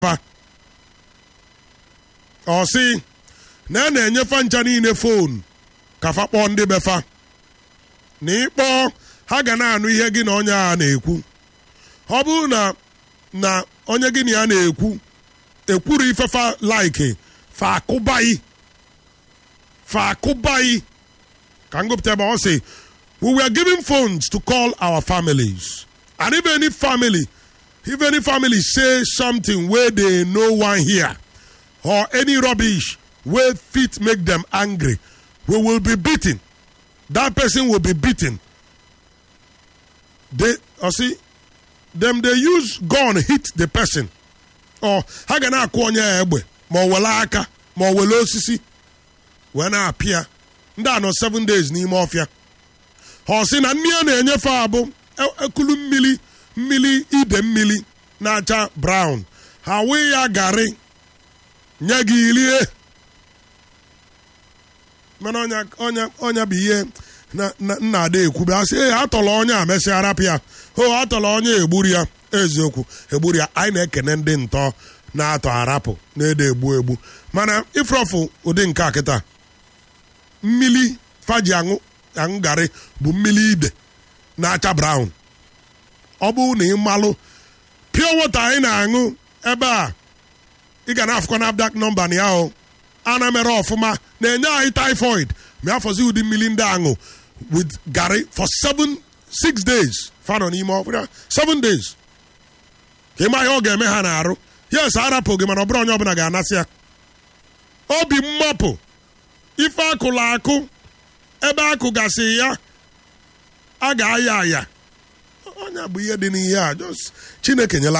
fa ọ sị na a na-enyefa ncha niile fon ka fa kpọọ ndị befa na ịkpọọ ha ga na-anụ ihe gị na onye a na-ekwu ọ bụrụ na na onye gị na ya na-ekwu ekwuru ifefa laiki fa akụbaghị fa akụbaghị ka ngụpụta ebe ọ sị we were given phones to call our families and if any family if any family say something wey they no wan hear or any rubbish wey fit make them angry we will be beaten that person will be beaten they or see them dey use gun hit the person or ha ga na-akụ onye ya egbe ma ọ wele aka ma ọ wele osisi wee na-apịa ndị a nọ seven days n'ime ọfịa ha sị na nne ya na-enyefe abụ ekulu mmiri mmiri ide mmiri na-acha brown ha wee ya garị nye gị ilie mana ọnya ọnya ọnya bụ ihe na nna ada ekwube asị ee atọrọ onye a mesịa arapụ ya o atọrọ onye egburu ya eziokwu egburu ya anyị na-ekene ndị ntọ na-atọ arapụ na-ede egbu egbu mana ifrọfụ ụdị nke a kịta mmili faji aṅụ aṅụ garị bụ mmili ide na-acha brown ọ bụrụ na ị malụ pure water anyị na-aṅụ ebe a ị ga na-afụkwa na abdak nọmba na ya o ana mere ọfụma na-enye anyị typhoid ma afọzi ụdị mmiri ndị aṅụ with garị for seven six days fanọ n'ime ọbụla seven days ka ịma ihe ọ ga-eme ha na-arụ yes arapụ gị mana ọ bụrụ onye ọbụla ga-anasị ya obi mmapụ ife akụla akụ ebe akụ gasị ya a ga-aya aya onye bụ ihe dị n'ihe a chineke nyela